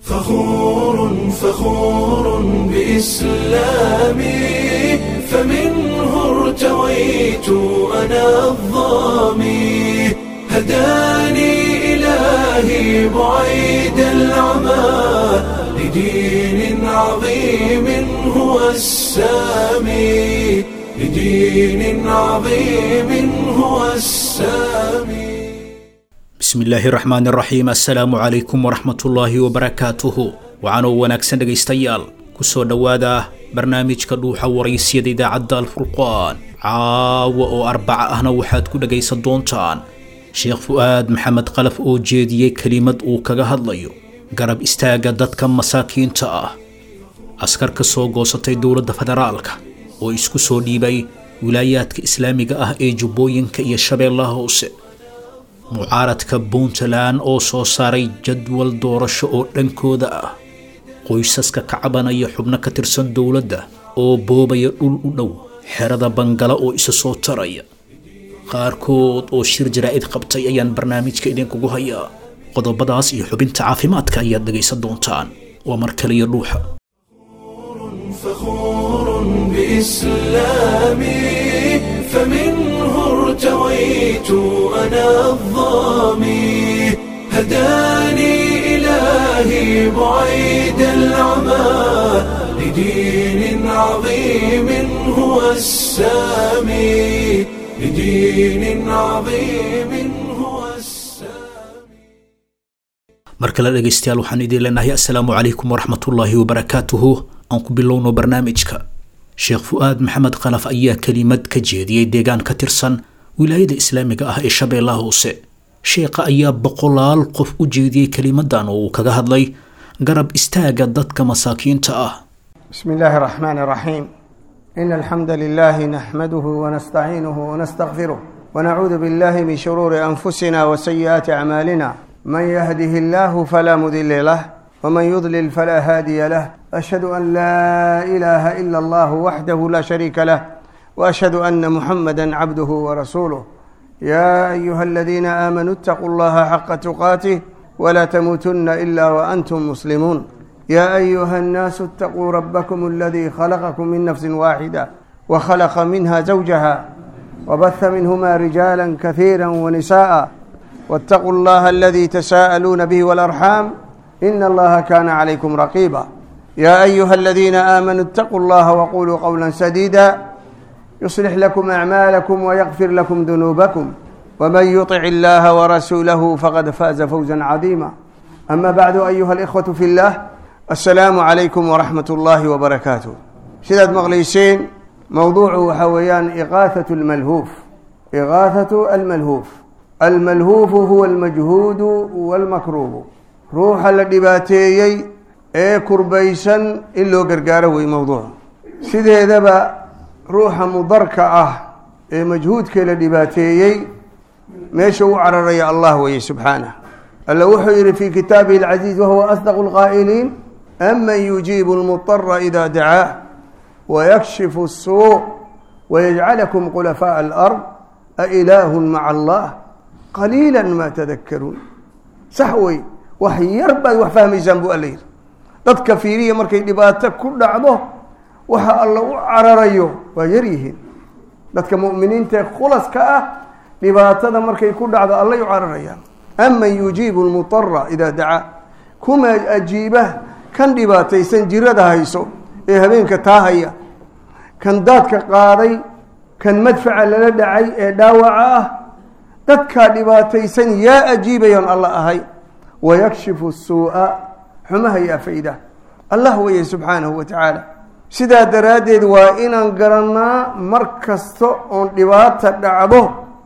فخور فخور بإسلامي فمنه ارتويت أنا الظامي هداني إلهي بعيد العمى لدين عظيم هو السامي لدين عظيم هو السامي bismi illaahi raxmaan raxiim assalaamu calaykum waraxmatullaahi wabarakaatuhu waxaanoo wanaagsan dhegaystayaal kusoo dhowaada barnaamijka dhuuxa waraysyada idaacadda alfurqaan caawa oo arbaca ahna waxaad ku dhegaysan doontaan sheekh fu'aad maxamed qalaf oo jeediyey kelimad uu kaga hadlayo garab istaagga dadka masaakiinta ah askar ka soo goosatay dowladda federaalka oo isku soo dhiibay wilaayaadka islaamiga ah ee jubbooyinka iyo shabeellaha hoose mucaaradka puntland oo soo saaray jadwal doorasho oo dhankooda ah qoysaska ka cabanaya xubno ka tirsan dowladda oo boobaya dhul u dhow xerada bangala oo isa soo taraya qaarkood oo shir jaraa'id qabtay ayaan barnaamijka idinkugu hayaa qodobadaas iyo xubinta caafimaadka ayaad dhegaysan doontaan waa mar kaliya dhuuxa فخور بإسلامي فمنه ارتويت أنا الظامي هداني إلهي بعيد العمى لدين عظيم هو السامي لدين عظيم هو السامي mar kale dhegaystayaal waxaan idiin leenahay assalaamu calaykum waraxmatullaahi wabarakaatuhu aan ku bilowno barnaamijka sheekh fu'aad maxamed qalaf ayaa kelimad ka jeediyey deegaan ka tirsan wilaayada islaamiga ah ee shabeellaha hoose sheekha ayaa boqolaal qof u jeediyey kelimadan oo uu kaga hadlay garab istaagga dadka masaakiinta ah بسم الله الرحمن الرحيم إن الحمد لله نحمده ونستعينه ونستغفره ونعوذ بالله من شرور أنفسنا وسيئات أعمالنا من يهده الله فلا مضل له ومن يضلل فلا هادي له أشهد أن لا إله إلا الله وحده لا شريك له وأشهد أن محمدا عبده ورسوله يا أيها الذين آمنوا اتقوا الله حق تقاته ولا تموتن إلا وأنتم مسلمون يا أيها الناس اتقوا ربكم الذي خلقكم من نفس واحدة وخلق منها زوجها وبث منهما رجالا كثيرا ونساء واتقوا الله الذي تساءلون به والأرحام إن الله كان عليكم رقيبا يا أيها الذين آمنوا اتقوا الله وقولوا قولا سديدا يصلح لكم أعمالكم ويغفر لكم ذنوبكم ومن يطع الله ورسوله فقد فاز فوزا عظيما أما بعد أيها الإخوة في الله السلام عليكم ورحمة الله وبركاته سيدات مغليسين موضوع حويان إغاثة الملهوف إغاثة الملهوف الملهوف هو المجهود والمكروب روح الدباتيي ee kurbaysan in loo gargaaro wey mowduuca sideedaba ruuxa mudarka ah ee majhuudkee la dhibaateeyey meesha u cararaya allah weye subxaanah alla wuxuu yihi fi kitaabihi alcaziiz wahuwa asdaqu lqaa'iliin aman yujiibu lmudara ida dacaah wayakshifu الsuu wayajcalakum khulafaaء alard ailaahu maca allah qaliila ma tadakaruun sax wey wax yar baad wax fahmaysaan buu alla yidhi dadka fiiriya markay dhibaato ku dhacdo waxa alla u cararayo waa yar yihiin dadka mu'miniinta ee khulaska ah dhibaatada markay ku dhacdo allay u cararayaan aman yujiibu lmudara idaa dacaa kuma ajiiba kan dhibaataysan jirada hayso ee habeenka taahaya kan daadka qaaday kan madfaca lala dhacay ee dhaawaca ah dadkaa dhibaataysan yaa ajiibayoon alla ahay wayakshifu suu'a xumaha yaa fayda allah weye subxaanahu wa tacaala sidaa daraaddeed waa inaan garannaa mar kasta oon dhibaata dhacdo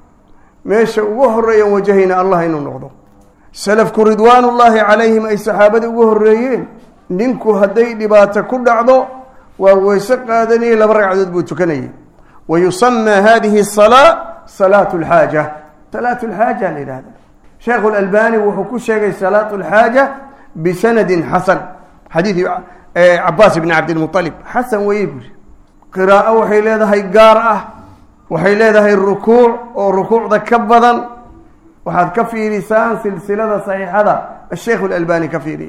meesha ugu horeeyan wajahayna allah inuu noqdo salafku ridwaanullaahi calayhim ay saxaabada ugu horreeyeen ninku hadday dhibaato ku dhacdo waa weyse qaadanayay laba ragcadood buu tukanayay wa yusamaa hadihi asalaa salaatu lxaaja salaatu lxaaja la yidhahda sheekhu lalbani wuxuu ku sheegay salaatu lxaaja bisanadin xasan xadiidi cabaas ibni cabdilmualib xasan weye buuri qiraa'o waxay leedahay gaar ah waxay leedahay rukuuc oo rukuucda ka badan waxaad ka fiirisaan silsilada saxiixada asheikh اlalbani ka fiiriya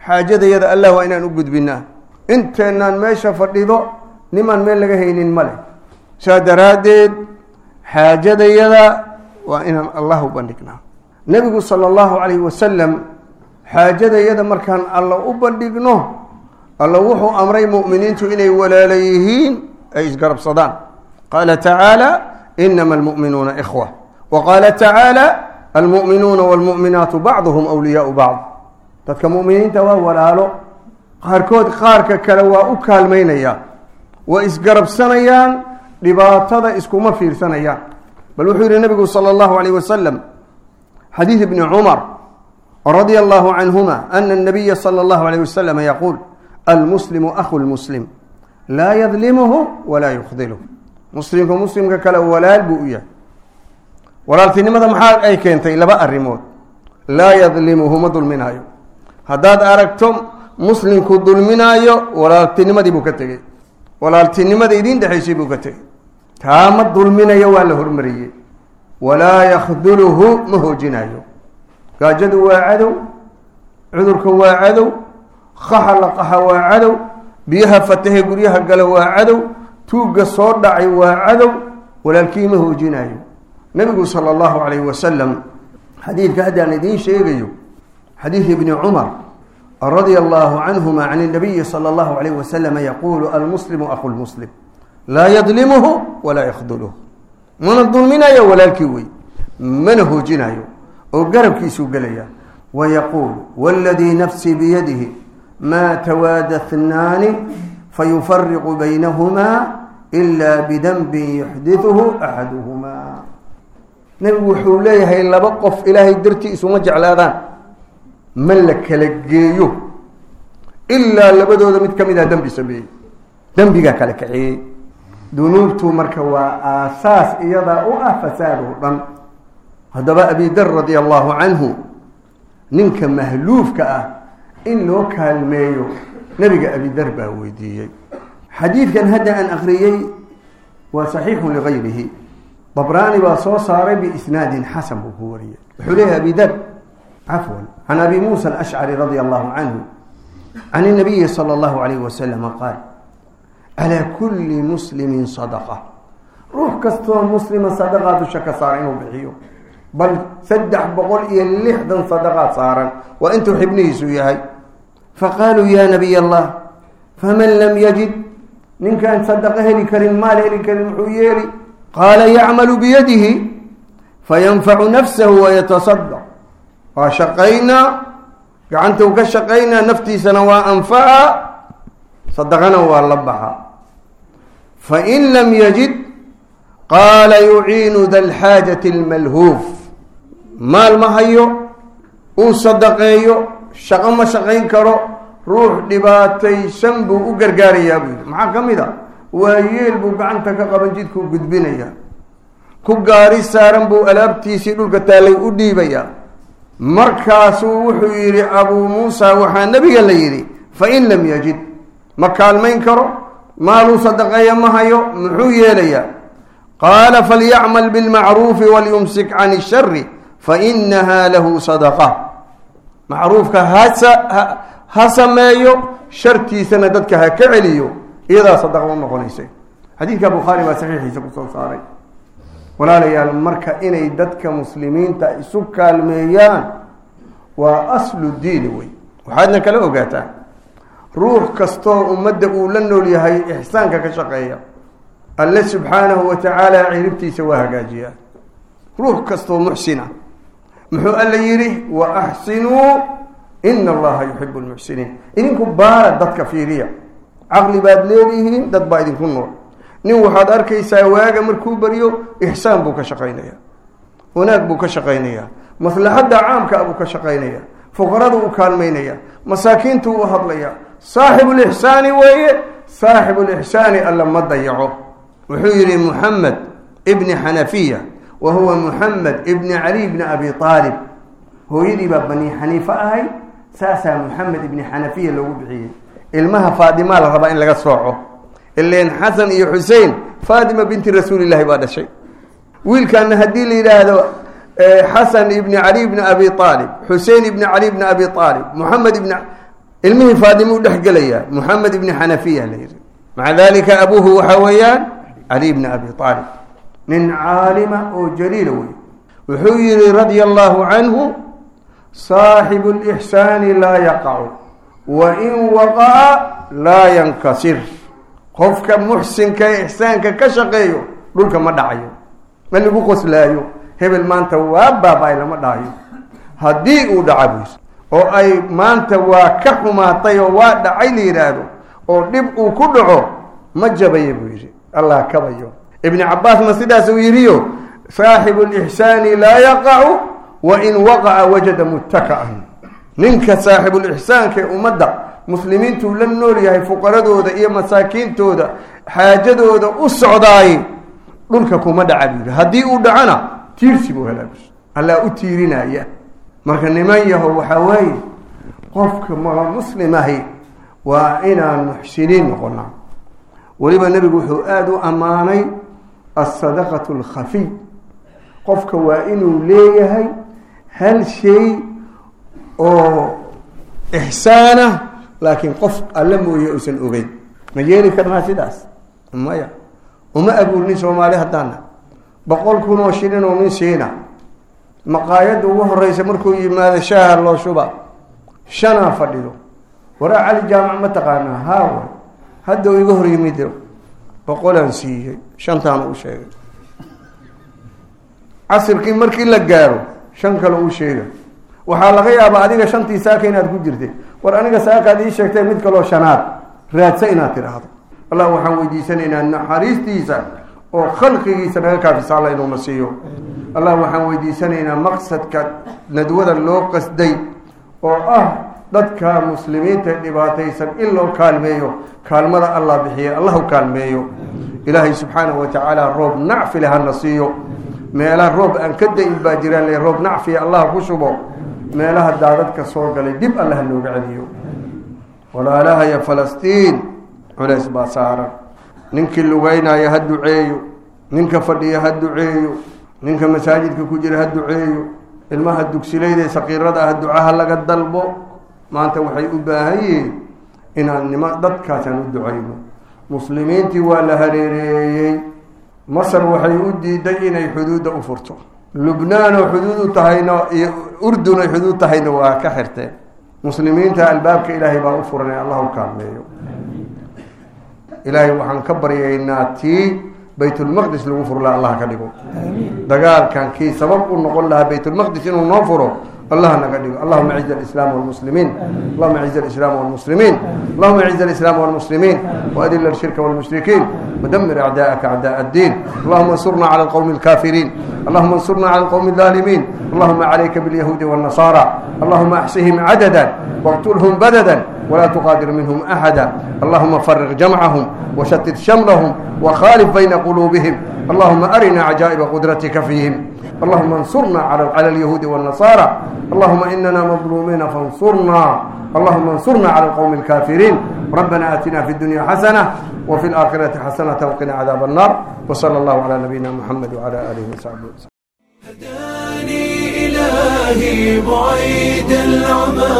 xaajadayada allah waa inaan u gudbinaa inteennaan meesha fadhido nimaan meel laga haynin ma leh saa daraaddeed xaajadayada waa inaan allah u bandhignaa nebigu sala allahu calayhi wasalam xaajadayada markaan alla u bandhigno alla wuxuu amray mu'miniintu inay walaala yihiin ay isgarabsadaan qaala tacaala inama almu'minuuna ikhwa wa qaala tacaala almu'minuuna waalmu'minaatu bacduhum awliyaau bacd dadka mu'miniinta waa walaalo qaarkood qaarka kale waa u kaalmaynaya waa isgarabsanayaan dhibaatada iskuma fiirsanayaan bal wuxuu yihi nabigu salى اllahu alayh wasalam xadiid ibni cumar radia allahu canhuma ana الnabiya salى اllahu alayh wasalam yaquul almuslimu akhu lmuslim laa yadlimuhu walaa yukdilhu muslimku muslimka kale walaal buu u yahay walaaltinimada maxaa ay keentay laba arrimood laa yadlimuhu ma dulminaayo haddaad aragto muslimku dulminaayo walaaltinimadii buu ka tegey walaaltinimada idiin dhexaysay buu ka tegey taa ma dulminayo waa la hormariyey walaa yakduluhu ma hoojinayo gaajadu waa cadow cudurka waa cadow qaxa la qaxa waa cadow biyaha fatahe guryaha gala waa cadow tuugga soo dhacay waa cadow walaalkii ma hoojinayo nabigu sala allahu calayhi wasalam xadiidka haddaan idiin sheegayo xadiid ibni cumar radia allahu canhuma can nabiyi sala allahu alayh wasalama yaquulu almuslimu akhu lmuslim laa yadlimuhu walaa yakduluh mana dulminayo walaalkii wey mana hoojinayo oo garabkiisuu gelaya wayaquul waladii nafsii biyadihi maa tawaada hnaani fayufariqu baynahumaa ila bidanbin yuxdiثuhu axaduhumaa nebigu wuxuu leeyahay laba qof ilaahay dartii isuma jeclaadaan ma la kala geeyo ilaa labadooda mid ka mid ah dembi sameeyey dembigaa kala kaxeeyey dunuubtu marka waa aasaas iyadaa u ah fasaadoo dhan haddaba abidar radia allahu canhu ninka mahluufka ah in loo kaalmeeyo nebiga abidar baa weydiiyey xadiidkan hadda aan akriyey waa saxiixun ligayrihi dabraani baa soo saaray biisnaadin xasan buu ku wariyey wuxuu leeyahay abidar cafwan can abi muusa alashcari radia allahu canhu can inabiyi sala allahu alayh wasalama qaal calaa kulli muslimin sadaqa ruux kastoo muslima sadaqaa dusha ka saara inuu bixiyo bal saddex boqol iyo lixdan sadaqaad saaran waa intuu xibnihiisu yahay faqaaluu ya nabiy allah faman lam yajid ninkaan sadaqo heli karin maal heli karin muxuu yeeli qaala yacmalu biyadihi fayanfacu nafsahu wayatasadaq waa shaqaynaa gacantuu ka shaqaynaa naftiisana waa anfaca sadaqana waa la baxa fain lam yajid qaala yuciinu da lxaajati almalhuuf maal ma hayo uu sadaqeeyo shaqo ma shaqayn karo ruux dhibaataysan buu u gargaarayaa buu yidhi maxaa ka mid a waa yeel buu gacanta ka qaban jidkuu gudbinayaa ku gaari saaran buu alaabtiisii dhulka taallay u dhiibayaa markaasuu wuxuu yidhi abuu muusa waxaa nebiga la yidhi fain lam yajid ma kaalmayn karo maaluu sadaqeeya ma hayo muxuu yeelayaa qaala falyacmal bilmacruufi walyumsik can ishari fainaha lahu sadaqa macruufka hasa ha sameeyo shartiisana dadka ha ka celiyo iyadaa sadaqa u noqonaysa xadiidka bukhaari baa saxiixiisa kusoo saaray walaalayaal marka inay dadka muslimiinta isu kaalmeeyaan waa aslu diini wey waxaadna kala ogaataa ruux kastoo ummadda uu la nool yahay ixsaanka ka shaqeeya alle subxaanahu wa tacaala ciribtiisa waa hagaajiyaa ruux kastoo muxsina muxuu alla yidhi wa axsinuu ina allaha yuxibu lmuxsiniin idinku baara dadka fiiriya caqli baad leedihiin dad baa idinku nool nin waxaad arkaysaa waaga markuu baryo ixsaan buu ka shaqaynayaa wanaag buu ka shaqaynayaa maslaxadda caamkaa buu ka shaqaynayaa fuqarada uu kaalmaynaya masaakiintu u hadlaya saaxibu lixsaani weeye saaxibu lixsaani alla ma dayaco wuxuu yihi muxamed ibni xanafiya wa huwa muxamed ibni cali bni abi aalib hooyadii baa bani xaniife ahayd saasaa muxamed ibni xanafiya loogu bixiyey ilmaha faadimaa la rabaa in laga sooco ileen xasan iyo xusein faatima binti rasuulillahi baa dhashay wiilkaana haddii la yidhaahdo xasan ibni cali bni abi aalib xusein ibni cali bni abi aalib moxamed ibni ilmihii faadimuu dhex gelayaa moxamed ibni xanafiya la yidhi maca dalika abuuhu waxaa weeyaan cali bni abi aalib nin caalima oo jaliila wey wuxuu yihi radia allahu canhu saaxibu lixsaani laa yaqacu wa in waqaca laa yankasir qofka muxsinka ee ixsaanka ka shaqeeyo dhulka ma dhacayo ma lagu qoslaayo hebel maanta waa baaba-ay lama dhahayo haddii uu dhaca buu yiri oo ay maanta waa ka xumaatay oo waa dhacay la yidhaahdo oo dhib uu ku dhaco ma jabaya buu yidhi allah kabayo ibni cabaasna sidaas uu yidhiyo saaxibu lixsaani laa yaqacu wa in waqaca wajada muttaka'an ninka saaxibulixsaanka ee ummadda muslimiintuu la nool yahay fuqaradooda iyo masaakiintooda xaajadooda u socdaay dhulka kuma dhaca buu yidhi haddii uu dhacona tiirsi buu helaa allaa u tiirinaya marka niman yaho waxaa weeye qofka ma muslim ahi waa inaan muxsiniin noqonaa weliba nebigu wuxuu aada u ammaanay alsadaqatu alkhafiy qofka waa inuu leeyahay hal shay oo ixsaana laakiin qof alle mooye uusan ogeyn ma yeeli karnaa sidaas maya uma abuurnin soomaali haddaana boqol kun oo shilin oo nin siina maqaayadda ugu horeysa markuu yimaado shaaha loo shuba shanaa fadhido waraa cali jaamac ma taqaanaa haawa hadda uu iga hor yimid boqolaan siiyey shantaan u sheegay casirkii markii la gaaro shan kale uu sheega waxaa laga yaabaa adiga shantii saaka inaad ku jirtay war aniga saakaad ii sheegtay mid kaloo shanaad raadsa inaad tidhaahdo allah waxaan weydiisanaynaa naxariistiisa oo khalqigiisa naga kaafisa alla inuuna siiyo allah waxaan weydiisanaynaa maqsadka nadwada loo qasday oo ah dadka muslimiinta dhibaataysan in loo kaalmeeyo kaalmada allah bixiya allah u kaalmeeyo ilaahay subxaanahu wa tacaala roob nacfile hana siiyo meelaha roob aan ka da-in baa jiraan le roob nacfiya allah ku shubo meelaha daadadka soo galay dib alla ha nooga celiyo walaalahaya falastiin culays baa saaran ninkii lugeynaya ha duceeyo ninka fadhiya ha duceeyo ninka masaajidka ku jira ha duceeyo ilmaha dugsilayda saqiirada ah ducaha laga dalbo maanta waxay u baahan yihiin inaan nima dadkaasaan u ducayno muslimiintii waa la hareereeyey masar waxay u diiday inay xuduudda u furto lubnaan oo xuduud u tahayna iyo urdun ay xuduud tahayna waa ka xirteen muslimiinta albaabka ilaahay baa u furanay allah u kaalmeeyo ilaahay waxaan ka baryaynaa tii baytulmaqdis lagu furo laha allah ka dhigo dagaalkan kii sabab u noqon lahaa baytulmaqdis inuu noo furo الله نقدر اللهم اعز الاسلام والمسلمين اللهم اعز الاسلام والمسلمين اللهم اعز الاسلام والمسلمين واذل الشرك والمشركين ودمر اعداءك اعداء الدين اللهم انصرنا على القوم الكافرين اللهم انصرنا على القوم الظالمين اللهم عليك باليهود والنصارى اللهم احصهم عددا واقتلهم بددا ولا تقادر منهم احدا اللهم فرغ جمعهم وشتت شملهم وخالف بين قلوبهم اللهم ارنا عجائب قدرتك فيهم اللهم انصرنا على على اليهود والنصارى اللهم اننا مظلومين فانصرنا اللهم انصرنا على القوم الكافرين ربنا اتنا في الدنيا حسنه وفي الاخره حسنه وقنا عذاب النار وصلى الله على نبينا محمد وعلى اله وصحبه وسلم هداني إلهي بعيد العمى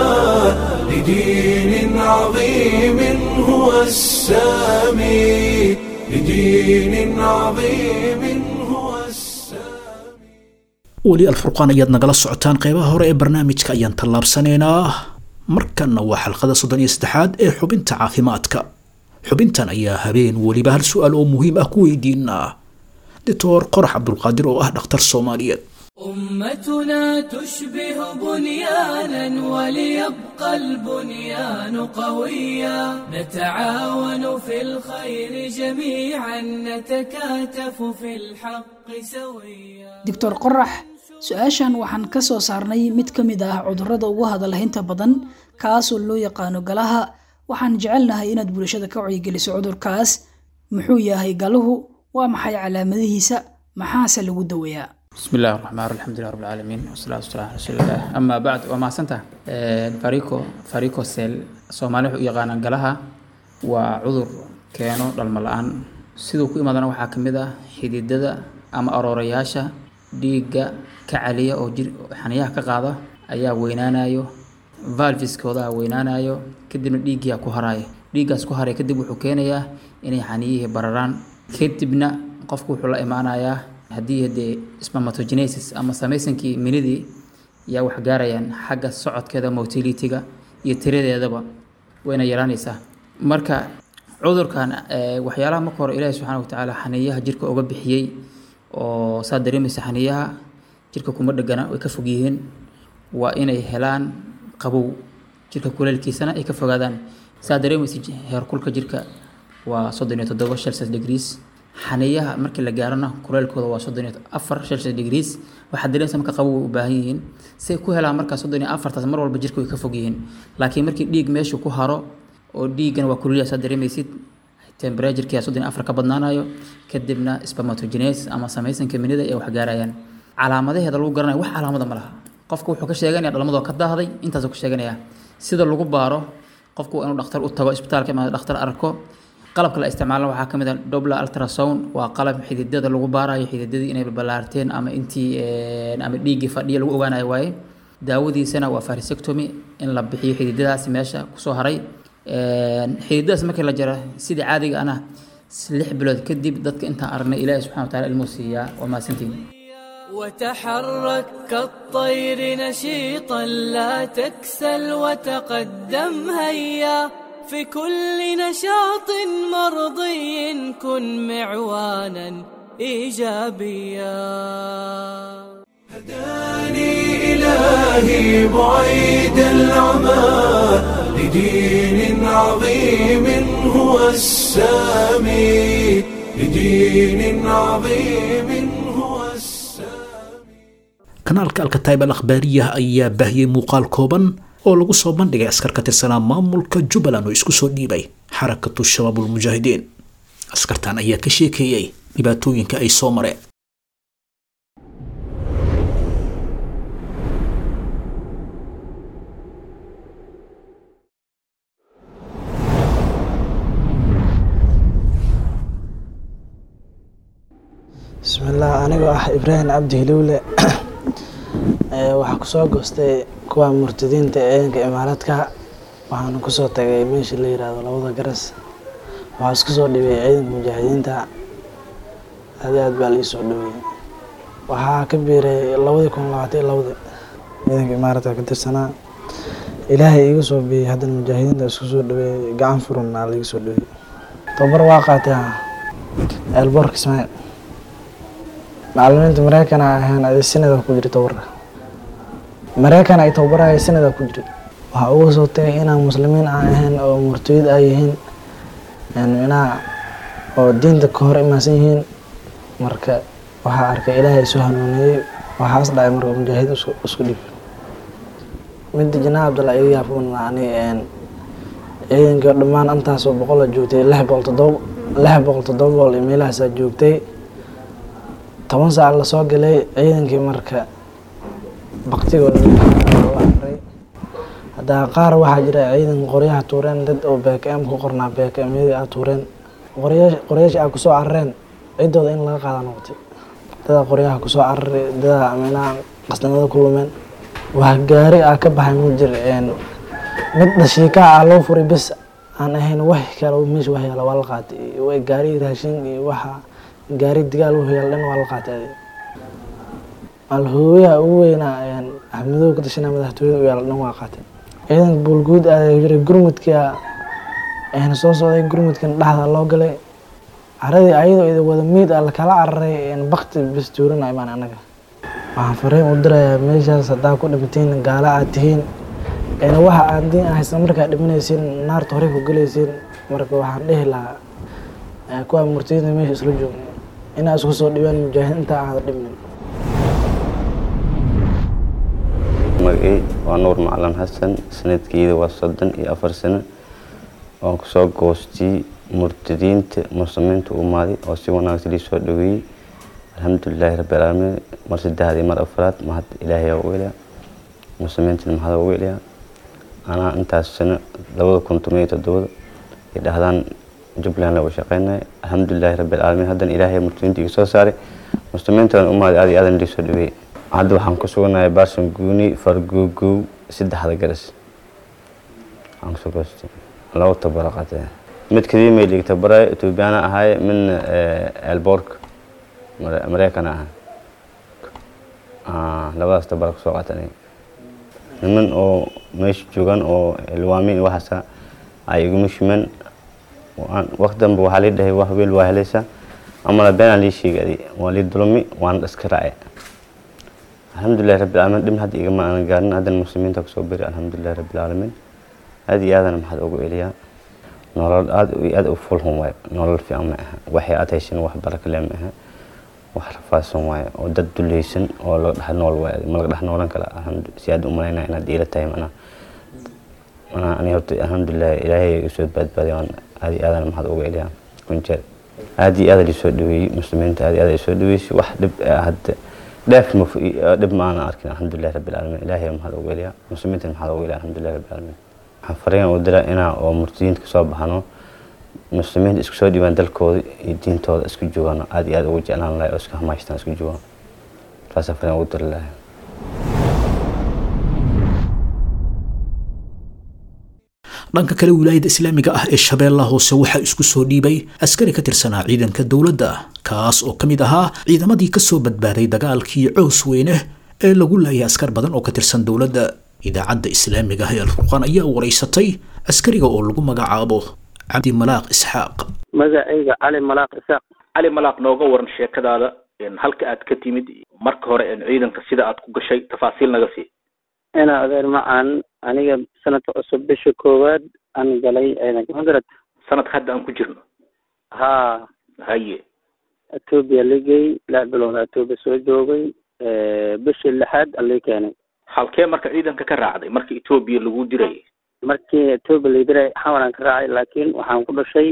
لدين عظيم هو السامي لدين عظيم هو السامي weli alfurqaan ayaad nagala socotaan qeybaha hore ee barnaamijka ayaan tallaabsanaynaa markanna waa xalqada soddon iyo saddexaad ee xubinta caafimaadka xubintan ayaa habeen weliba hal su-aal oo muhiim ah ku weydiinaa doctor qorax cabdulqaadir oo ah dhakhtar soomaaliyeed أمتنا تشبه بنيانا وليبقى البنيان قويا نتعاون في الخير جميعا نتكاتف في الحق سويا doctor qorax su-aashan waxaan ka soo saarnay mid ka mid ah cudurrada ugu hadalhaynta badan kaasoo loo yaqaano galaha waxaan jecelnahay inaad bulshada ka wacyigeliso cudurkaas muxuu yahay galuhu waa maxay calaamadihiisa maxaase lagu daweeyaa بسم الله الرحمن الرحيم الحمد لله رب العالمين والصلاة والسلام على رسول الله أما بعد وما سنته فاريكو فاريكو سيل سومالي وحو يقانا قلها وعذر كانوا دالمالان siduu ku imaadana waxaa ka mid ah xididada ama aroorayaasha dhiigga ka caliya oo jir xaniyaha ka qaada ayaa weynaanayo valviskooda weynaanayo kadibna dhiiggiyaa ku haraayo dhiiggaas ku haraya kadib wuxuu keenayaa inay xaniyihii bararaan kadibna qofku wuxuu la imaanayaa haddii dee spermatogenesis ama samaysankii minidii yaa wax gaarayaan xagga socodkeeda motilitiga iyo tiradeedaba wayna yaraanaysaa marka cudurkan waxyaalaha marka hore ilaahi subxaana watacaala xaniyaha jirka uga bixiyey oo saa dareemaysa xaniyaha jirka kuma dhegana way ka fog yihiin waa inay helaan qabow jirka kuleelkiisana ay ka fogaadaan saa dareemaysa heerkulka jirka waa soddon iyo toddoba celsius degrees xaniyaha markii la gaarana kuleelkooda waa soddon iyo afar celsius degrees waxaad dareemaysa marka qabow way u baahan yihiin say ku helaan markaa soddon iyo afartaas mar walba jirka way ka fog yihiin laakiin markii dhiig meeshu ku haro oo dhiiggana waa kululya saa dareemaysid temperaturekii soddon iyo afar ka badnaanayo kadibna spermatogenesis ama samaysanka minida ay wax gaarayaan calaamadaheeda lagu garanayo wax calaamada ma laha qofka wuxuu ka sheeganaya dhalmadoo ka daahday intaasuu ka sheeganaya sida lagu baaro qofku waa inuu dhakhtar u tago isbitaalka imaado dhakhtar arko qalabka la isticmaalana waxaa ka mid ah dobla ultrasound waa qalab xididada lagu baarayo xididadii inay balballaarteen ama intii ama dhiiggii fadhiya lagu ogaanayo waaye daawadiisana waa farisectomy in la bixiyo xididadaasi meesha kusoo haray xididadaas markii la jaro sidii caadiga ana lix bilood kadib dadka intaan aragnay ilaahi subxana wataala ilmuu siiyaa waa mahadsantiin وتحرك كالطير نشيطا لا تكسل وتقدم هيا في كل نشاط مرضي كن معوانا ايجابيا هداني إلهي بعيد العمى لدين عظيم هو السامي لدين عظيم هو السامي kanaalka alkataib al akhbaariyah ayaa baahiyey muuqaal kooban oo lagu soo bandhigay askar ka tirsanaa maamulka jubbaland oo isku soo dhiibay xarakatu shabaab ulmujaahidiin askartan ayaa ka sheekeeyey dhibaatooyinka ay soo mareen bismillaah anigoo ah ibraahim cabdi hilowle waxaa kusoo goostay kuwa murtadiinta eedanka imaaradka waxaana kusoo tagay meesha la yiraahdo labada garas waxaa isku soo dhibay ciidanka mujaahidiinta aad aad baa laii soo dhaweeyey waxaa ka biiray labadii kun labaatan iyo labadi ciidanka imaaradka ka tirsanaa ilaahay iiga soo biyey haddana mujaahidiinta isku soo dhaweeyey gacan furan aa laiga soo dhaweeyey tababar waa qaatay eelboorka ismaaciil macalimiinta mareykan ahaan adi sanada ku jira tababarka mareykan ay tababaraya sanada ku jira waxaa uga soo tagay inaan muslimiin aan ahayn oo murtayid ay yihiin micnaha oo diinta ka hor imaansan yihiin marka waxaa arkay ilaahay soo hanuuniyey waxaas dhacay marka mujaahid isku dhib midda janaa cabdalla iga yaafun ani ciidankii dhammaan intaasoo boqola joogtay lix boqol todoba lix boqol todoba boqol iyo meelahaasaa joogtay toban saac lasoo galay ciidankii marka baktigooda aray haddaa qaar waxaa jira ciidan qoryaha tuureen dad oo bkm ku qornaa bkmyadii a tuureen qoryaasha a kusoo carareen ciddooda in laga qaada noqotay dadaa qoryaha kusoo cararay dadaa minaha qasnimada ku lumeen wax gaari a ka baxay ma jir mid dhashiikaa a loo furay bes aan ahayn wax kale meesha wax yaala waa la qaatay gaari raashin iyo waxa gaari digaal u yaal dhan waa la qaatay alhooyaha ugu weynaa axmedow ka tashanaa madaxtooyada u yaal dhan waa qaatay ciidanka buulguud aa jiray gurmudka ayna soo socday gurmudkan dhexda loo galay caradii ayadoo ida wada miid ah lakala cararay bakti bes tuurana imaan anaga waxaan fariin u dirayaa meeshaas haddaa ku dhimatiin gaala aad tihiin waxa aad diin ahaysa markaa dhimanaysiin naarta horey ku galaysiin marka waxaan dhihi lahaa kuwa murtadiinta meesha isla joogna inaa isku soo dhibaan mujaahid intaa aada dhibnin magacey waa nuur macalin xasan sanadkeeda waa soddon iyo afar sano waan kusoo goostay murtadiinta muslimiinta umaaday oo si wanaagsan lii soo dhaweeyey alxamdulilaahi rabbilcaalamiin mar saddexdii mar afraad mahad ilaahay u weliya muslimiintana mahad u weliya anaa intaas sano labada kun toban iyo toddobada ay dhahdaan jubbaland lagu shaqeynaya alxamdulilaahi rabbilcaalamiin haddana ilaahay murtadiinta iga soo saaray muslimiintana umaaday aad iyo aadan lii soo dhaweeyey hadda waxaan ku suganahay baarsan guuni fargogow saddexda garas aan kusoo goostay laba tabara qaatay mid kadimay liig tabaray etoobiyaana ahay midna elboorka mareykan aha labadaas tabara kusoo qaatay niman oo meesha joogan oo ilwaamin waxaasa ay iguma shiman waqti dambe waxaa lii dhahay wax weel waa helaysa amala beenaa lii sheegay waa lii dulmi waana iska raacay alxamdulilahi rabbilcaalamiin dhibna hadda igama aanan gaarin haddana muslimiinta kusoo beri alxamdulilahi rabbilcaalamiin aad iyo aadana maxaad ugu eliyaa nolol aad iyo aad u fulhun waayo nolol fiican ma aha waxay aad heshin wax barakale ma aha wax rafaadsan waayo oo dad dulaysan oo laga dhex nool waayo ma laga dhex noolan kala si aad u malaynaya inaad iila tahay manaa manaa ani horta alxamdulilah ilaahay usoo badbaadiy waan aad iyo aadana maxaad ugu eliyaa kunjeer aad iyo aad lisoo dhaweeyey muslimiinta aad iyo aad lisoo dhaweysay wax dhib hadda dheef ma dhib ma aanan arkin alxamdulilah rabbilcaalamiin ilaahay maxaad ugu eliyaa muslimiinta maxaad ugu eliyaa alxamdulilah rabbilcaalamiin waxaan fariin u diraa inaa oo murtadiinta kasoo baxno muslimiinta isku soo dhiibaan dalkooda iyo diintooda isku joogaan aad iyo aad ugu jeclaan lahay oo iska hamaystaan isku joogaan saasaan fariin ugu diri lahay dhanka kale wilaayada islaamiga ah ee shabeellaha hoose waxaa isku soo dhiibay askari ka tirsanaa ciidanka dowladda kaas oo ka mid ahaa ciidamadii ka soo badbaaday dagaalkii coos weyne ee lagu laayay askar badan oo ka tirsan dowladda idaacadda islaamiga ah ee alfurqaan ayaa wareysatay askariga oo lagu magacaabo cabdi malaaq isxaaq magacayga cali malaaq isaaq cali malaaq nooga waran sheekadaada halka aad ka timid marka hore ciidanka sida aad ku gashay tafaasiil naga sii ina adeer macaan aniga sanadka cusub bisha koowaad aan galay ciidanka magarad sanadka hadda aan ku jirno haa haye etoobiya ligay lix bilood etoobiya soo joogay bishii lixaad alii keenay halkee marka ciidanka ka raacday marka etoobiya lagu dirayay markii etoobiya la diray xawalan ka raacay laakiin waxaan ku dhashay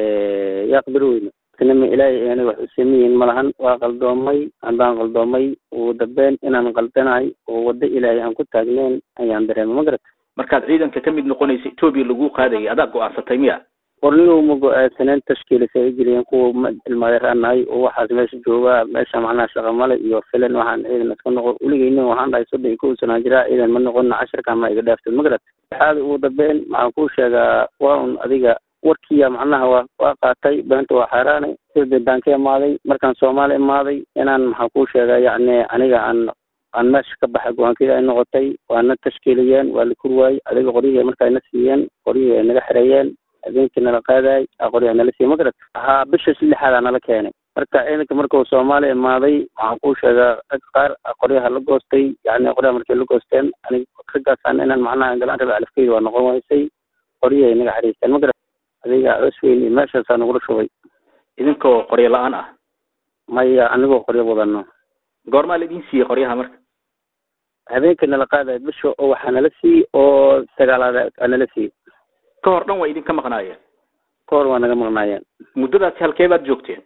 yaaq birweyne nima ilaahay aniga wax u sameyihin malahan waa qaldoomay haddaan qaldoomay ugu dambeyn inaan qaldanahay oo waddo ilaahay aan ku taagneyn ayaan dareemay ma garat markaad ciidanka ka mid noqonaysa etoobiya lagu qaadayay adaa go-aansatay miya qornigu ma go-aansaneen tashkiilis ay geliyeen kuwa ilmaadeeraan nahay oo waxaas meesha joogaa meesha macnaha shaqa male iyo filan waxaan ciidan iska noqon weligeyna waxaan dhahay soddon iyo kow sanaa jiraa ciidan ma noqona casharkan ma iga dhaaftay ma garat waxaada ugu dambeyn waxaan kuu sheegaa waa un adiga warkiya macnaha waa waa qaatay beenta waa xaaraanay sida baan ka imaaday markaan soomaali imaaday inaan maxaa kuu sheegaa yacni aniga aan aan meesha ka baxay go-aankayga ay noqotay waana tashkiiliyeen waa la kur waayey adiga qoryihii marka ayna siiyeen qoryihii ay naga xereeyeen habeenkii nala qaadaay qoryaha nala siiyey magarat haa bisha lixaadaa nala keenay marka ciidanka markuu soomaali imaaday waxaan kuu sheegaa rag qaar qoryaha la goostay yacni qoryaha markay la goosteen aniga raggaasaan inaan macnaha galaan rabe alafkeyda waa noqon waysay qoryihii ay naga xariisteen magarat adiga cos weyn iyo meeshaasaa nagula shubay idinkoo qoryo la-aan ah maya anigoo qoryo wadano goormaa la idin siiyey qoryaha marka habeenkii nala qaadaya bisha oo waxaa nala siiyey oo sagaalaad aa nala siiyey ka hor dhan waa idinka maqnaayeen ka hor waa naga maqnaayeen muddadaasi halkee baad joogteen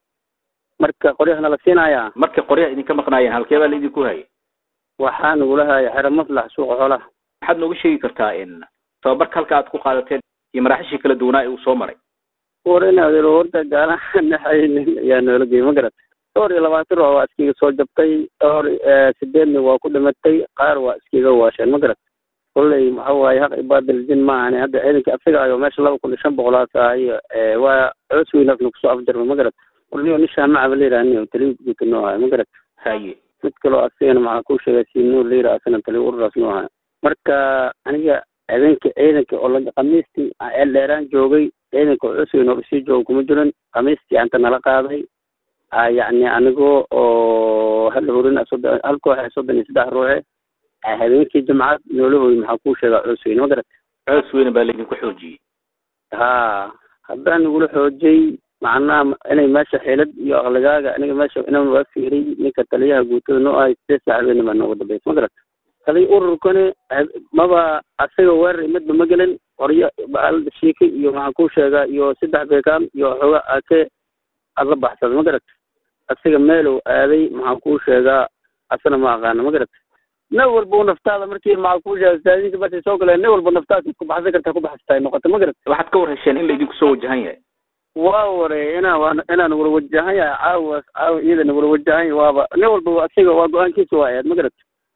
marka qoryaha nala siinayaa markay qoryaha idinka maqnaayeen halkee baa la idinku hayay waxaa nagula haya xero maslax suuqa xoolaha waxaad nooga sheegi kartaa in tababarka halka aad ku qaadateen iyo maraaxishii kala duwanaa ee uu soo maray war in adeer horta gaalaha naxaynin ayaa noola geyay ma garat dhowr iyo labaatan ruux waa iskiga soo jabtay dhowr sideedna waa ku dhimatay qaar waa iskiga waasheen ma garat kolley waxa waaye haq ibaadal jin ma ahani hadda ciidanka asaga ayo meesha laba kun iyo shan boqolaas ahayo waa coos weyn afna kusoo afjarmay ma garat warniyo nishaan macaba la yidhaha taliin guuta noo ahay ma garat haye mid kaloo asigana maxaa ku sheegay siinuu la yidhaha asana taliin ururaas noo ahay marka aniga habeenkii ciidanka oo la khamiistii eel dheeraan joogay ciidanka oo cusweyn oo usii jooga kuma jirin khamiistii anta nala qaaday yacni anigoo oo hal horin soddon hal koox soddon iyo saddex ruuxe habeenkii jimcad noolahooy maxaa kuu sheegaa cusweyn ma garat coos weyne baa laydinku xoojiyey haa haddaan nagula xoojiyey macnaha inay meesha xeelad iyo aqligaaga aniga meesha inaan waa fiiriy ninka taliyaha guutada noo ahay sideed saac habeenna baa nooga dambaysa ma garat taliy ururkani maba asaga weerar midba ma gelin qoryo baalada shiika iyo maxaan kuu sheegaa iyo saddex beekaam iyo xooga ake aad la baxsada ma garat asaga meelow aaday maxaan kuu sheegaa asana ma aqaana ma garat nin walba naftaada markii maxaa kuu sheega saadinka markay soo galeen nin walba naftaada ku baxsan kartaa ku baxsata ay noqota ma garat waxaad ka war hesheen in laydinku soo wajahan yahay waa ware inaa waa inaan wala wajahan yahay caawa caawa iyadana wala wajahan yahay waaba nin walba asiga waa go-aankiisa waa ahayd ma garat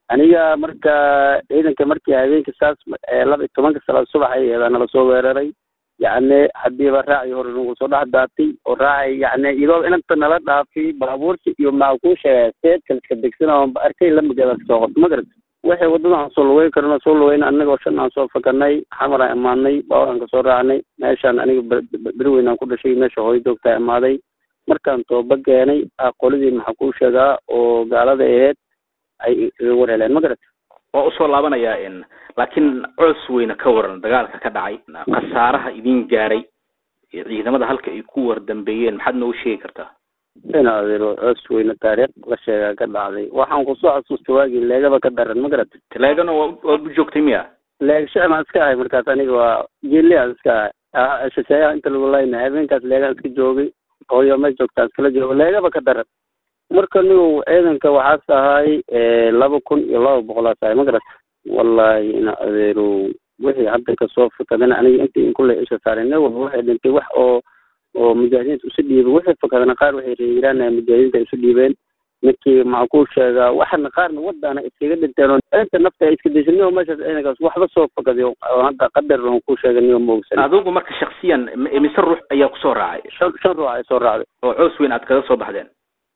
aniga marka ciidanka markii habeenkii saas laba iyo tobanka salaad subax ay eedaa nala soo weeraray yacni hadiiba raaci hore nagu soo dhex daatay oo raacay yacni iyadoo inanta nala dhaafay baabuurta iyo maxaa kuu sheegaya seedka iska degsana oon arkay lamigeeda kasoo qorto ma garat waxay wadada aan soo lugeyn karno soo lugeyna anagoo shan aan soo fakanay xamar aan imaadnay baabuur aan kasoo raacnay meeshaan aniga beriweyn aan ku dhashay meesha hooyo joogtaa imaaday markaan tooba keenay qoladii maxaa kuu sheegaa oo gaalada aheyd ay iga war heleen ma garat waa usoo laabanayaa laakiin coos weyne ka waran dagaalka ka dhacay khasaaraha idin gaaray ciidamada halka ay ku war dambeeyeen maxaad noogu sheegi kartaa in adeero coos weyne taariikh la sheegaa ka dhacday waxaan kusoo xasuusta waagii leegaba ka daran ma garat leegana waa waad u joogtay miya leeg shicmaan iska ahay markaas aniga waa jiliaan iska ahay shisheeyaha inta lagu layna habeenkaas leegaan iska joogay hooyo ma joogtaan iskala joogo leegaba ka daran marka nigu ciidanka waxaas ahay laba kun iyo laba boqolaas ahay ma garat wallahi ina adeerow wixii hadda kasoo fakadana aniga intii inkule isha saaray nin walba waxay dhintay wax oo oo mujaahidiinta isu dhiibay wixii fakadana qaar waxay reeyiraan mujaahidiinta isu dhiibeen ninkii maxaa kuu sheegaa waxana qaarna wadana iskaga dhinteen oo inta nafta ay iska daysan nigo meeshaas ciidankaas waxba soo fakaday oo hadda qadar on kuu sheegay nigo maogsan adigu marka shaksiyan mise ruux ayaa kusoo raacay shan shan ruux ay soo raacday oo coos weyn aad kaga soo baxdeen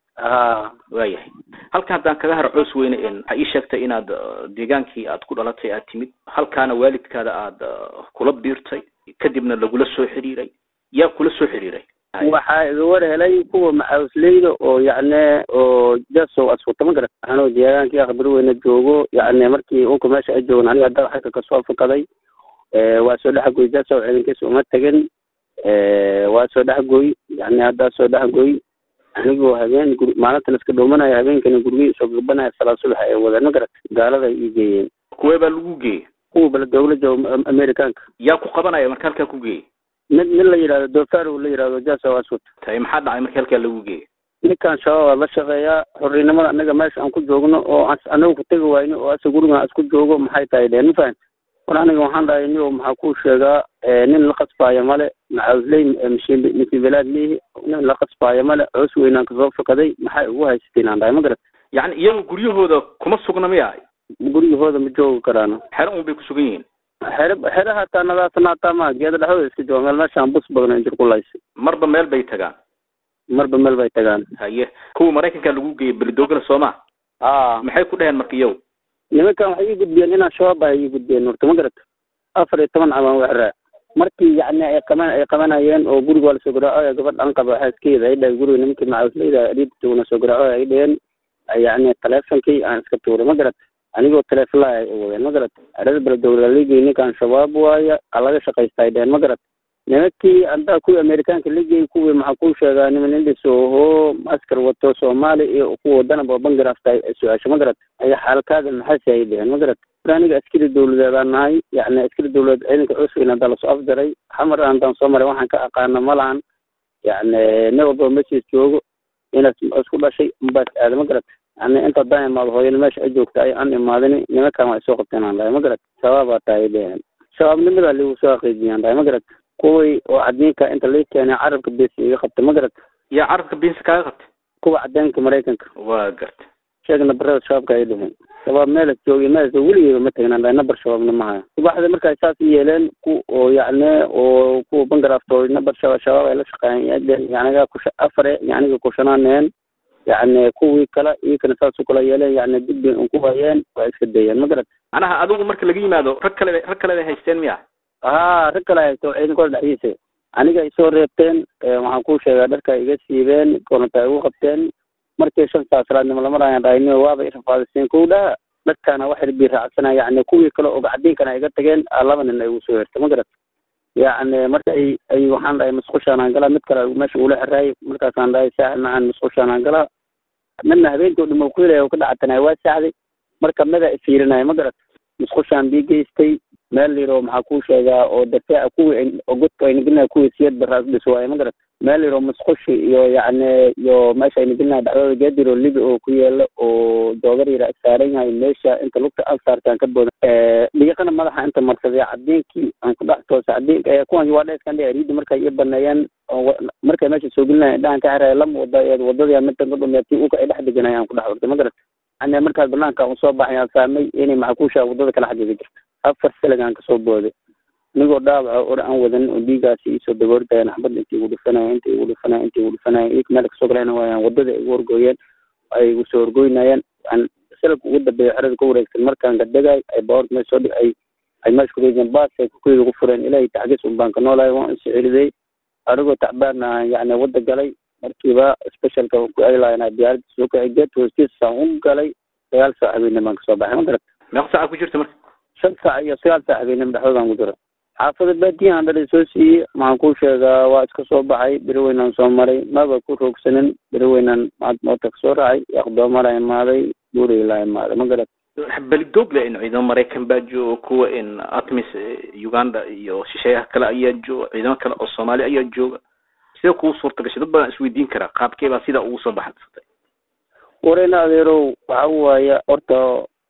ha waayahay halkan haddaan kaga haro coos weyne waxaa ii sheegtay inaad deegaankii aad ku dhalatay aad timid halkaana waalidkaada aad kula biirtay kadibna lagula soo xiriiray yaa kula soo xiriiray waxaa iga war helay kuwa maxaawisleyda oo yacni oo jasow aswata ma garat anoo deegaankii akhbari weyne joogo yacni markii unka meesha ay joogan aniga hadda xagga kasoo fakaday waa soo dhexgoy jasow ciidankiisa uma tegin waa soo dhexgoy yacni haddaa soo dhexgoy anigoo habeen gur maalintan iska dhowmanayo habeenkana gurigii soo gabanaya salaad subax ay wadeen ma garat gaalada ay ii geeyeen kuwee baa lagu geeyey kuwa bala dowla jooga amerikaanka yaa ku qabanaya marka halkaa ku geeyey mid mid la yidhahdo dofaro la yidhahdo jasow aswat tay maxaa dhacay markii halkaa lagu geeyey ninkan shabaab la shaqeeyaa xorrinimada anaga meesha aan ku joogno oo anaga ku tegi wayno oo asa gurigan isku joogo maxay tahay dheen ma fahan war aniga waxaan dhahay niyo maxaa kuu sheegaa nin la qasbaayo male maxaawisley misibilaad lihi nin la qasbaayo male coos weynaan kasoo fakaday maxay ugu haysateen aan dhahay ma garat yacni iyagu guryahooda kuma sugna miya guryahooda ma joogi karaano xero un bay ku sugan yihiin xere xere hataa nadaasana hataa ma geeda dhexdooda iska jooga meel meeshaan bus badan injir ku laysay marba meel bay tagaan marba meel bay tagaan haye kuwa maraykanka lagu geeyey belidoogana sooma a maxay ku dheheen marka iyagu nimankan waxay ii gudbiyeen inaan shabaab ah ii gudbiyeen horta ma garat afar iyo toban cabaan waxraa markii yacni ay qaban ay qabanayeen oo guriga waa lasoo garaaco gabadh an qaba xaaskeeda ay dhahay guriga nimankii macawisleyda dhiida joogna soo garaaco ay dheheen yacni taleefonkii aan iska tuuray ma garat anigoo taleefon laha ay wadeen ma garat arada beledowlaligey ninkan shabaab waaya a laga shaqaysta ay dheheen ma garat nimankii haddaa kuwii amerikaanka ligey kuwii maxaa kuu sheegaa niman indhis oho askar wato soomaali iyo kuwa wadanaba bangarafta su-aasha ma garat aya xaalkaada maxaasi ay dheheen ma garat mar aniga askari dawladeedaan nahay yacni askari dawladeed ciidanka cusweyn haddaa lasoo afjaray xamar haddaan soo maray waxaan ka aqaana malahan yacni nin walbaba meeshiis joogo inaad isku dhashay unbaas aada ma garat yani inta haddaan imaado hooyana meesha ay joogta ay aan imaadin nimankan waa isoo qabteen aan dhahay ma garat shabaabaa tahay dheheen shabaabnimadaa ligu soo aqiijiyaan dhahay ma garat kuwii oo cadiinka inta lai keenay carabka besi iga qabta ma garat yaa carabka biinsi kaaga qabtay kuwa cadeenka maraykanka waa garta sheegna barada shabaabka ay dheheen shabaab meelas joogiy meelas weligeeba ma tegnaan dhahay nabar shabaabna mahaya subaxda markaa saas yeeleen ku oo yacni oo kuwa bangarafto nabar shaba shabaab ay la shaqeeyeen yaniga kusha afare yaniga kushanaaneen yacni kuwii kale iyakana saas u kala yeeleen yacni dib bay unku hayeen waa iska dayeen ma garat macnaha adigu marka laga yimaado rag kale rag kale bay haysteen miya haa rag kale haysto ciidankooda dhexdiisa aniga isoo reebteen waxaan kuu sheegaa dharka iga siibeen koronta igu qabteen markii shan saa salaadnimo lama raayaan dhahaynio waaba i rafaadiseen kow dhaha dadkaana waxay bii raacsanaa yacni kuwii kale oo gacdiinkana iga tageen laba nin ay igu soo hertay ma garat yacni marka ay ay waxaan dhahay masqushaanaan galaa mid kale meesha ula xiraay markaasaan dhahay saaxib macaan masqushaanaan galaa midna habeenkii o dhama ku helaya oo ka dhacatanaya waa saaxday marka mida ifiirinaya ma garat masqushaan bii geystay meel yaro maxaa kuu sheegaa oo dafaaca kuwii oo godka ayna gelinayo kuwii siyad baraas dhis waaye ma garat meel yaro masqushi iyo yacni iyo meesha ayna gelinayo dhacdada geediro libi oo ku yeelo oo joogar yara saaran yahay meesha inta lugta aan saartaan ka booda dhiiqana madaxa inta marsaday cadiinkii aan ku dhex toosa cadiinka kuwan waa dheeskan dhe ariidi markay ii baneeyeen markay meesha soo gelinayo indhahan ka xiraya lama wada wadadii midtan ka dhumeetay uka ay dhex deganay aan ku dhex ortay ma garat yani markaas banaanka usoo baxay aan fahmay inay maxakuusha wadada kala xagiga jirto afar siligaan kasoo booday anigoo dhaawaca or aan wadan oo dhiigaasi isoo daboordayan xabad intii igu dhufanaya intii igu dhufanaya intii igu dhufanaya iyag meel kasoo galayna waayaan wadada igu horgooyeen ay igu soo horgoynayeen aan silabka ugu dambeeya xerada ka wareegsan markaan gadegay ay baorta meesha soo dhig ay ay meesha kureegeen baas ay kukuyda ugu fureen ilaahay taxgiis un baan ka noolahay waan is celiday anigoo tacbaana yani wada galay markiiba specialka ku aylana diyaaradda soo kacay geed hoostiisaan u galay sagaal saac habeenimo baan kasoo baxay ma garat meeqa saaca ku jirta marka shan saac iyo sagaal saac habeenimo dhexdoodaan ku jira xaafada baadiyahan dhalay soo siiyey maxaan kuu sheegaa waa iska soo baxay beri weynaan soo maray maba ku roogsanin beri weynaan maad moota kasoo raacay aqdoomara imaaday buurey laa imaaday ma garat belidoog le in ciidamo maraykan baa jooga kuwa in atmis uganda iyo shisheeyaha kale ayaa jooga ciidamo kale oo soomaali ayaa jooga sidee kugu suurta gashay dad badan isweydiin karaa qaabkee baa sidaa ugu soo baxaysatay wareyna adeerow waxa waaya horta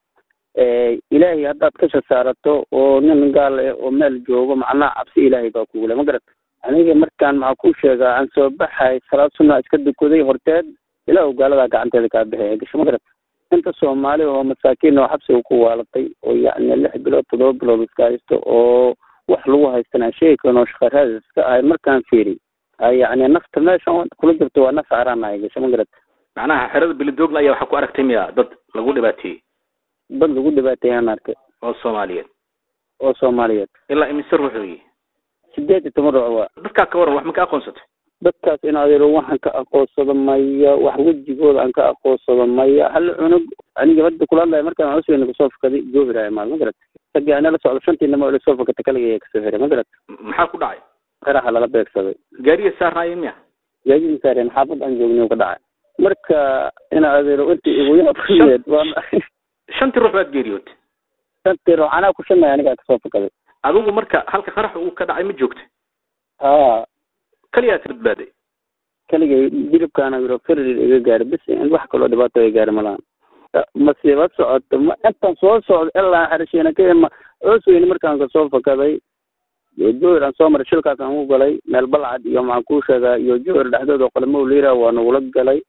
ilaahay haddaad kasha saarato oo nin gaal eh oo meel joogo macnaha cabsi ilaahay baa kugule ma garat aniga markaan maxaa ku sheegaa aan soo baxay salaad sunna iska dukaday horteed ilaah gaaladaa gacanteeda kaa bixi gasho ma garat inta soomaali oo masaakiin oo xabsiga ku waalatay oo yacni lix bilood toddoba bilood iska haysto oo wax lagu haystana sheegi karin oo shaqaraadis iska ahay markaan fiiri yacni nafta meeshan kula jirto waa naf caraan ay gasho ma garat macnaha xerada belidoogla ayaa waxaa ku aragtay miya dad lagu dhibaateeyey dad lagu dhibaateeyaan arkay oo soomaaliyeed oo soomaaliyeed ilaa imise ruux weeye sideed iyo toban ruux waa dadkaa ka waran wax ma ka aqoonsatay dadkaas in adeero waxaan ka aqoonsado maya wax wejigooda aan ka aqoonsado maya hal cunug aniga hadda kula hadlaya markaan cusweyna kasoo fakaday joohira imaad ma garat ragii ana la socdo shantii nimo ila soo fakata kaligay kasoo hiray ma garat maxaa ku dhacay qaraxa lala beegsaday gaariga saarnaaye miya gaadidii saareen xaafad aan joogniy ka dhacay marka ina adeero intii igu yaabkayeed waa shantii ruux baad geeriyootay shantii ruux anaa ku shanay anigaa kasoo fakaday adigu marka halka qarax uu ka dhacay ma joogta ha kaliyaad badbaaday kaligay dilibkaana yiro ferir iga gaari bis in wax kaloo dhibaato ay gaari malahan masiiba socoto ma intaan soo socdo ilaa xerashiina ka ima coosweyne markaan kasoo fakaday joor aan soo maray shilkaas aan u galay meel balcad iyo maxaan kuu sheegaa iyo joor dhexdooda oo qalamo liira waa nagula galay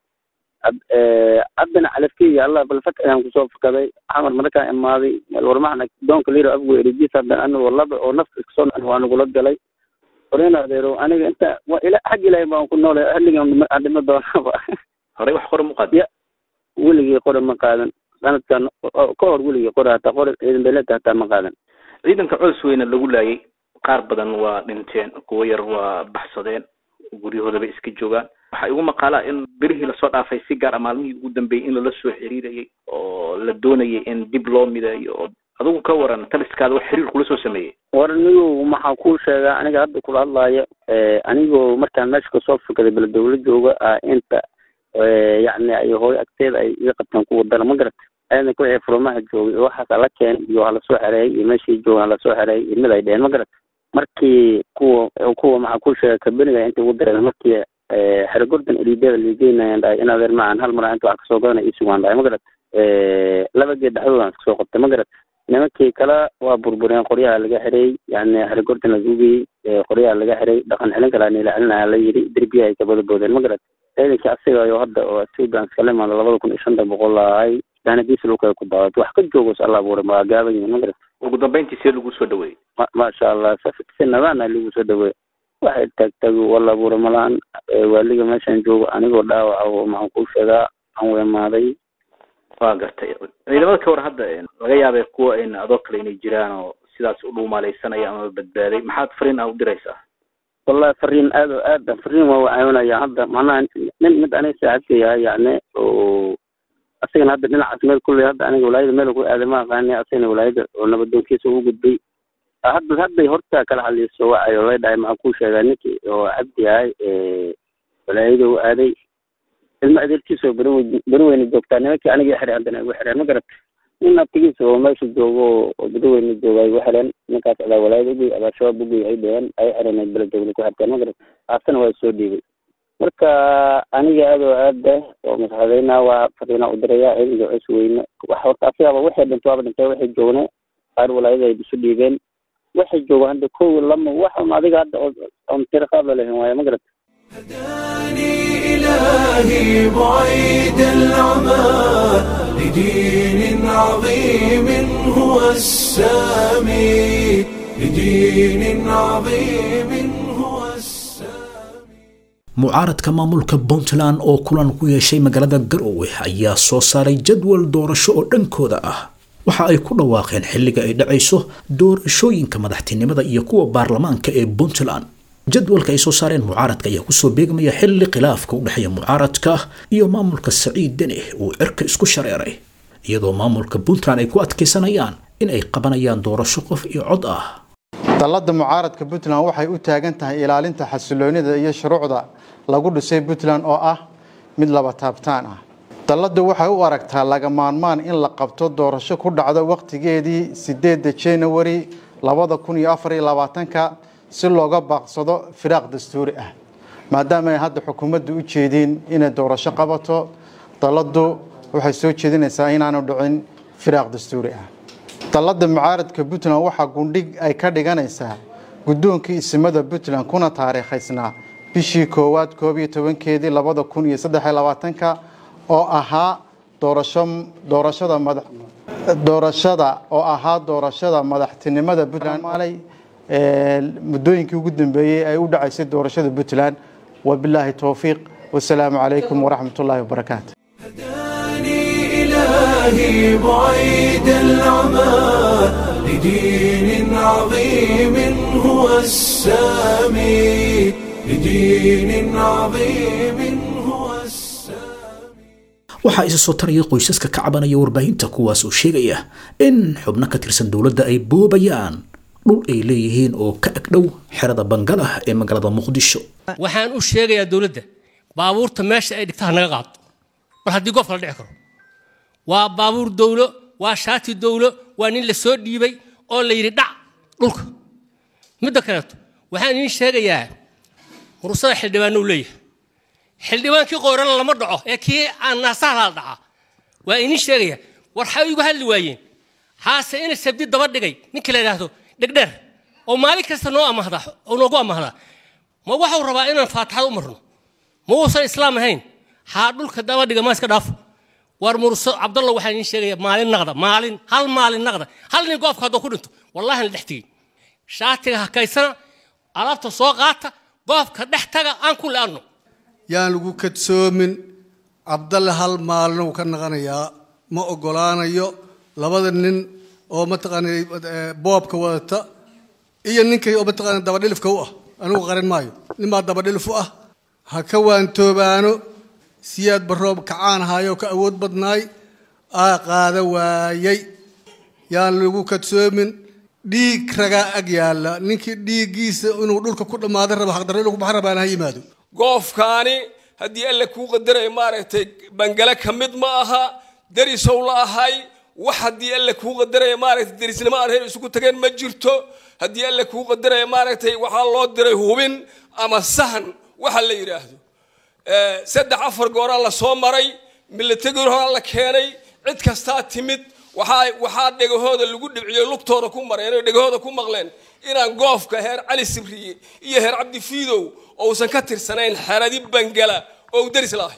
haddana calafki iyo allah balfak ayaan kusoo fakaday xamar markaan imaaday meel warmaxna doonka liira afgo erijiis hadda anigoo laba oo nafta iskasoo dhan waa nagula galay horeen adeero aniga inta waa ila xag ilaahay baan ku noolay xilligan aan dhimo doonaba horey wax qore ma qaadin ya weligii qore ma qaadan sanadkan ka hor weligii qore hataa qore ciidan beeleta hataa ma qaadan ciidanka coos weyne lagu laayay qaar badan waa dhinteen kuwo yar waa baxsadeen guryahoodaba iska joogaan waxaa igu maqaalaa in berihii lasoo dhaafay si gaar a maalmihii ugu dambeeyey in lala soo xiriirayay oo la doonayay in dib loo mideeyo oo adigu ka waran taliskaada wax xiriir kula soo sameeyey war anigu maxaa kuu sheegaa aniga hadda kula hadlaayo anigoo markaan meesha kasoo fakaday bala dawla jooga ah inta yacni ay hooyo agteeda ay iga qabtaan kuwa dara ma garata ciidanka wixii furumaha joogay oo waxaas ala keen iyo halasoo xereeyay iyo meeshii joogan halasoo xereeyay iyo mid ay dheheen ma garata markii kuwa kuwa maxaa kuu sheega kabeniga inta ugu dareeda markii xere gordon elideeda liigeynayan dhahay in adeer macaan hal mar inta wax kasoo gadanay isugaan dhahay ma garata laba geed dhexdoodaan iska soo qabtay ma garata nimankii kale waa burbureen qoryaha laga xiray yani xere gordon la gugiyey qoryaha laga xiray dhaqan xilin kale niila celinaya la yidhi derbiya ay kabada boodeen ma garata ciidankii asiga ayo hadda oo sudan iskala imaada labada kun iyo shanta boqol ahay daanadiisa dhulka ku daawato wax ka joogos alla abuuray ma gaaban yihin ma garata ugu dambeyntii see lagu soo dhaweeyey ma maasha allah si nadaana lagu soo dhaweey waxay taagtaag wala abuuray malahan waaliga meeshaan joogo anigoo dhaawaca oo maxaan kuu sheegaa aan weemaaday waa gartay ciidamada ka war hadda laga yaabay kuwa in adoo kale inay jiraan oo sidaas u dhuumalaysanaya ama badbaaday maxaad fariin aa u diraysaa wallahi fariin aad oo aad fariin waa caawinaya hadda macnaha nin mid aniga saaxiibka yahay yacni oo asagana hadda dhinacaas meel kulley hadda aniga walaayada meel ku aaday ma aqaani asagana walaayada oo nabadoonkiisa ugu gudbay hadda hadday horta kala hadlayso wacayo lay dhahay maxaa kuu sheegaa ninkii oo cabdi yahay walaayada u aaday ilma adeerkiisa oo beri beri weyne joogtaa nimankii aniga xiray haddana igu xireen ma garata nin abtigiisa oo meesha joogo oo beri weyne jooga igu xireen ninkaas adaa walaayada ugey adaa shabaab ugey ay dheheen ay xireen beledowle ku xirteen ma garata aasana waa soo dhiibay marka aniga aad oo aada oo masaxadeyna waa fariina u diraya ciidanka cus weyne wax horta asigaba waxay dhinto waaba dhintay waxay joogne qaar walaayada ay isu dhiibeen waxay joogaan hadda kow lama waxun adiga hadda oon tira qaab la lehin waaye ma garata هداني إلهي بعيد العمى لدين عظيم هو السامي لدين عظيم هو السامي mucaaradka maamulka puntland oo kulan ku yeeshay magaalada garowe ayaa soo saaray jadwal doorasho oo dhankooda ah waxa ay ku dhawaaqeen xilliga ay dhacayso doorashooyinka madaxtinimada iyo kuwa baarlamaanka ee puntland jadwalka ay soo saareen mucaaradka ayaa kusoo beegmaya xilli khilaafka u dhexeeya mucaaradka iyo maamulka saciid deni uu cirka isku shareeray iyadoo maamulka puntland ay ku adkaysanayaan in ay qabanayaan doorasho qof iyo cod ah dalladda mucaaradka puntland waxay u taagan tahay ilaalinta xasiloonida iyo shuruucda lagu dhisay puntland oo ah mid laba taabtaan ah dalladdu waxay u aragtaa laga maarmaan in la qabto doorasho ku dhacdo wakhtigeedii sideedda januari labada kun iyo afar iyo labaatanka si looga baaqsado firaaq dastuuri ah maadaama ay hadda xukuumaddu u jeediin inay doorasho qabato dalladdu waxay soo jeedinaysaa inaanu dhicin firaaq dastuuri ah dalladda mucaaradka puntland waxaa gundhig ay ka dhiganaysaa guddoonkii isimada puntland kuna taariikhaysnaa bishii koowaad koob iyo tobankeedii labada kun iyo saddex iyo labaatanka oo ahaa doorasho doorashada madax doorashada oo ahaa doorashada madaxtinimada puntland maalay muddooyinkii ugu dambeeyey ay u dhacaysay doorashada puntland wabilaahi towfiiq wasalaamu calaykum waraxmat ullaahi wabarakaatu إلهي بعيد العمى لدين عظيم هو السامي لدين عظيم هو السامي waxaa isa soo taraya qoysaska ka cabanaya warbaahinta kuwaas oo sheegaya in xubno ka tirsan dowladda ay boobayaan dhul ay leeyihiin oo ka agdhow xerada bangalah ee magaalada muqdisho waxaan u sheegayaa dowladda baabuurta meesha ay dhigtaha naga qaado mar haddii goobka la dhici karo waa baabuur dowlo waa shaati dowlo waa nin la soo dhiibay oo la yidhi dhac dhulka midda kaleeto waxaan idiin sheegayaa mursada xildhibaannou leeyahay xildhibaankii qoorana lama dhaco ee kii aan naasaha la dhaca waa idiin sheegaya war xay igu hadli waayeen haase ina sabdi daba dhigay ninkii la yidhaahdo dhegdheer oo maalin kasta noo amahda oo noogu amahdaa ma waxau rabaa inaan faataxada u marno ma uusan islaam ahayn haa dhulka daba dhiga ma iska dhaafo war murso cabdalla waxaan idiin sheegaya maalin naqda maalin hal maalin naqda hal nin goobka hadduu ku dhinto wallahi la dhex tegey shaatiga hakaysana alaabta soo qaata goobka dhex taga aan ku le'anno yaan lagu kadsoomin cabdalle hal maalin uu ka naqanayaa ma ogolaanayo labada nin oo mataqaanay boobka wadata iyo ninkay oo mataqaanay dabadhilifka u ah anigu qarin maayo ninbaa dabadhilif u ah ha ka waantoobaano siyaad baroob kacaan ahaayoo ka awood badnaay aa qaada waayay yaan lagu kadsoomin dhiig ragaa ag yaalla ninkii dhiiggiisa inuu dhulka ku dhammaadan rabo xaqdarro inuu ku baxan rabaana ha yimaado goofkaani haddii alle kuu qadaray maaragtay bangale ka mid ma aha derisow la ahay wax haddii alle kuu qadaraya maaragtay derisnimo aan reer isugu tageen ma jirto haddii alle kuu qadaraya maaragtay waxaa loo diray hubin ama sahan waxa la yidhaahdo saddex afar gooraa la soo maray milatagor horaa la keenay cid kastaa timid waxaa waxaa dhegahooda lagu dhibciyo lugtooda ku mareen oo dhegahooda ku maqleen inaan goofka heer cali sibriye iyo heer cabdi fiidow ousan ka tirsanayn xeradi bangala oo deris la ahay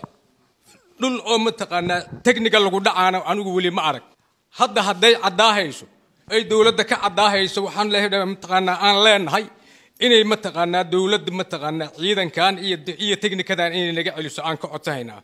dhul oo mataqaanaa technical lagu dhacaana anigu weli ma arag hadda hadday caddaahayso ay dowladda ka caddaahayso waxaan leeyahay mataqaanaa aan leenahay inay mataqaanaa dowladda mataqaanaa ciidankan iyo iyo technikadan inay naga celiso aan ka codsanaynaa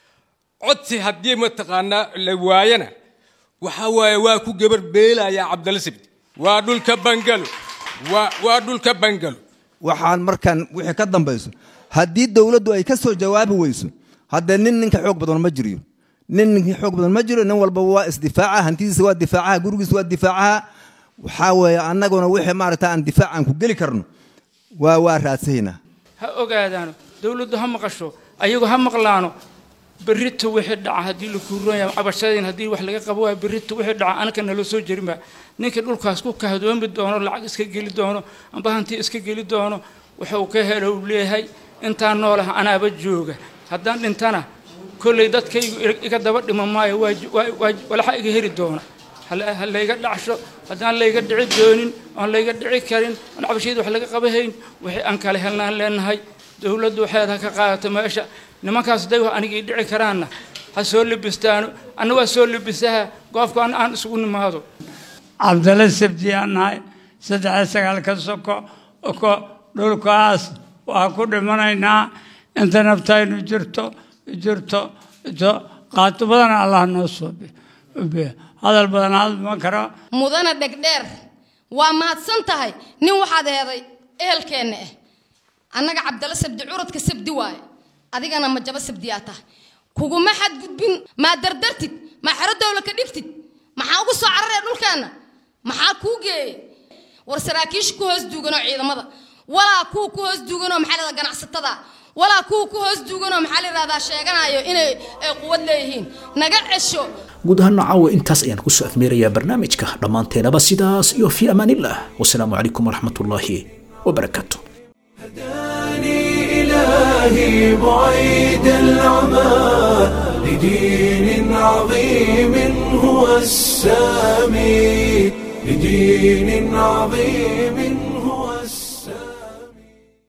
codsi haddii mataqaanaa la waayana waxa waaye waa ku gabar beelayaa cabdalla sibdi waa dhulka bangalo waa waa dhulka bangalo waxaan markaan wixii ka dambayso haddii dowladdu ay ka soo jawaabi weyso haddee nin ninka xoog badan ma jiriyo nin ninka xoog badan ma jiro nin walba waa isdifaaca hantidiisa waa difaacaha gurigiisa waa difaacaha waxaa weeye annaguna wixii maaragta aan difaac aan ku geli karno waa waa raadsahaynaa ha ogaadaano dowladdu ha maqasho ayagu ha maqlaano berrito wixii dhaca haddii la kuuroonaya cabashadeen haddii wax laga qabo waaya berrito wixii dhaca anaka nala soo jerinba ninka dhulkaas ku kahdoomi doono lacag iska geli doono amba hanti iska geli doono wuxuu ka helo uu leeyahay intaan noolaha anaaba jooga haddaan dhintana kolley dadkaygu iga daba dhima maayo walaxa iga heli doona ha layga dhacsho haddaan layga dhici doonin oon layga dhici karin oon cabashayda wax laga qabahayn wixii aan kala helnaan leenahay dowladdu waxeed ha ka qaadato meesha nimankaas hadday wax anigii dhici karaanna ha soo libistaano anna waa soo libisaha goobka an aan isugu nimaado cabdalla sabti aan nahay saddex sagaal ka soko ko dhulkaas waa ku dhimanaynaa inta naftaynu jirto jirto jirto qaato badan allah noo soo biyo hadal badan hadma karo mudana dhegdheer waa mahadsan tahay nin waxaad eeday ehelkeenna ah annaga cabdalla sabdi curadka sabdi waaye adigana ma jaba sabdiyaa tahay kuguma xadgudbin maa dardartid maa xero dowla ka dhigtid maxaa ugu soo cararaya dhulkeenna maxaa kuu geeyey war saraakiisha ku hoos duuganoo ciidamada walaa kuwa ku hoos duuganoo maxaa lahada ganacsatada walaa kuwa ku hoos duuganoo maxaa la yidhahdaa sheeganayo inay ay quwad leeyihiin naga cesho guud ahaan caawa intaas ayaan kusoo afmeerayaa barnaamijka dhammaanteenaba sidaas iyo fii amaanillah wasalaamu calaykum waraxmatullaahi wabarakaatu إلهي بعيد العمى لدين عظيم هو السامي لدين عظيم